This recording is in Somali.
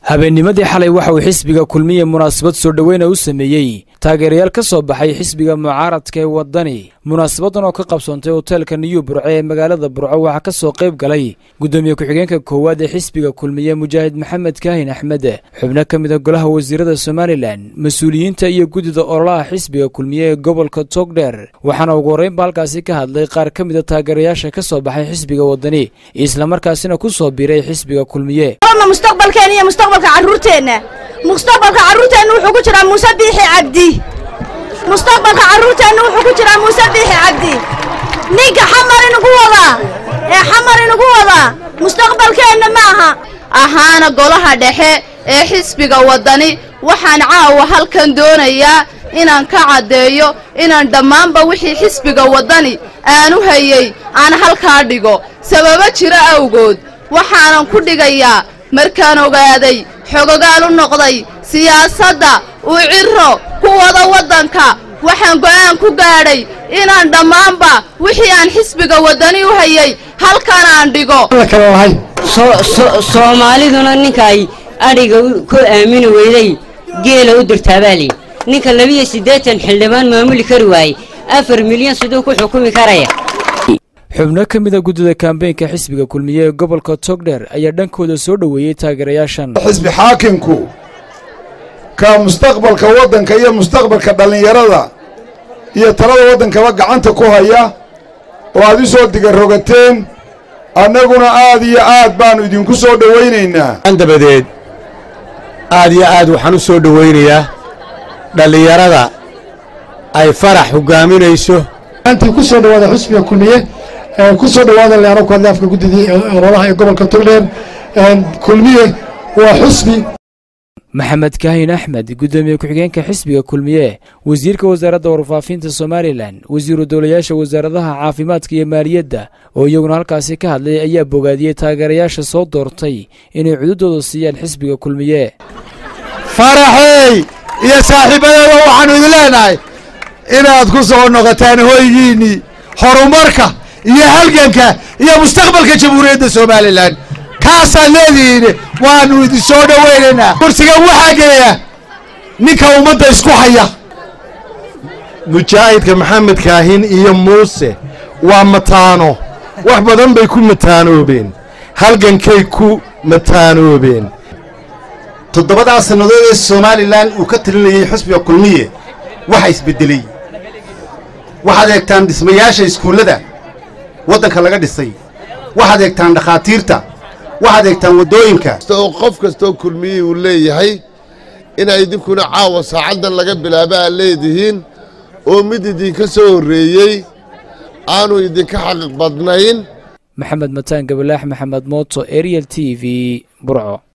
habeennimadii xalay waxa uu xisbiga kulmiye munaasabad soo dhoweyna u sameeyey taageerayaal ka soo baxay xisbiga mucaaradka ee waddani munaasabadan oo ka qabsoontay hoteelka niyu burce ee magaalada burco waxaa ka soo qayb galay guddoomiye ku-xigeenka koowaad ee xisbiga kulmiye mujaahid maxamed kaahin axmed xubno ka mid a golaha wasiirada somalilan mas-uuliyiinta iyo guddida ololaha xisbiga kulmiye ee gobolka togdheer waxaana ugu horreynba halkaasi ka hadlay qaar ka mid a taageerayaasha ka soo baxay xisbiga waddani islamarkaasina ku soo biiray xisbiga kulmiye mustaqbalkeena iyo mustaqbalka carruurteenna mustaqbalka carruurteenna wuxuu ku jiraa muuse biixi cabdi mustaqbalka carruurteenna wuxuu ku jiraa muuse biixi cabdi ninka xamar inugu wadaa ee xamar inugu wadaa mustaqbalkeenna ma aha ahaana golaha dhexe ee xisbiga waddani waxaan caawa halkan doonayaa inaan ka caddeeyo inaan dhammaanba wixii xisbiga waddani aanu hayey aan halkaa dhigo sababo jiro awgood waxaanan ku dhigayaa markaan ogaaday xogogaal u noqday siyaasadda uu cirro ku wada waddanka waxaan go'aan ku gaadhay inaan dhammaanba wixii aan xisbiga waddani u hayey halkan aan dhigo soomaaliduna ninka ay adhiga ku aamini weyday geela u dirtaabaaliy ninka labiyo siddeetan xildhibaan maamuli kari waayey afar milyan siduu ku xukumi karaya xubno ka mid a guddida kambeynka xisbiga kulmiye ee gobolka togdheer ayaa dhankooda soo dhoweeyey taageerayaashan xisbi xaakimku ka mustaqbalka waddanka iyo mustaqbalka dhallinyarada iyo talada waddankaba gacanta ku haya oo aad u soo digarogateen annaguna aad iyo aad baannu idinku soo dhowaynaynaa dabadeed aad iyo aad waxaan u soo dhowaynayaa dhallinyarada ay farax hoggaaminayso antii ku soo dhowaada xusbiga kulmiye ku soo dhowaada leano ku hadla afka guddidii ololaha ee gobolka togdheer kulmiye waa xusbi maxamed kaahin axmed guddoomiye ku-xigeenka xisbiga kulmiye wasiirka wasaaradda warfaafinta somalilan wasiiru dowlayaasha wasaaradaha caafimaadka iyo maaliyadda oo iyaguna halkaasi ka hadlay ayaa bogaadiyey taageerayaasha soo doortay inay cududooda siiyaan xisbiga kulmiye faraxey iyo saaxiibadeeda waxaannu idin leenahay inaad ku soo noqotaan hoygiinnii horumarka iyo halganka iyo mustaqbalka jamhuuriyadda somalilan kaasaad leedihiin waannu idin soo dhowaynaynaa kursigan waxaa gelaya ninka ummadda isku haya mujaahidka maxamed kaahin iyo muuse waa mataano wax badan bay ku mataanoobeen halgankay ku mataanoobeen toddobadaa sannadood ee somalilan uu ka talinayey xusbiga kulmiye waxa isbeddeley waxaad eegtaan dhismayaasha iskuullada waddanka laga dhisay waxaad eegtaan dhakhaatiirta waxaad eegtaan waddooyinka oo qof kastoo kulmiyey uu leeyahay inaa idinkuna caawa saacaddan laga bilaaba aad leedihiin oo mid idinka soo horreeyey aanu idinka xaqiiq badnayn maxamed mataan gabalaax maxamed mooto ariel t v burco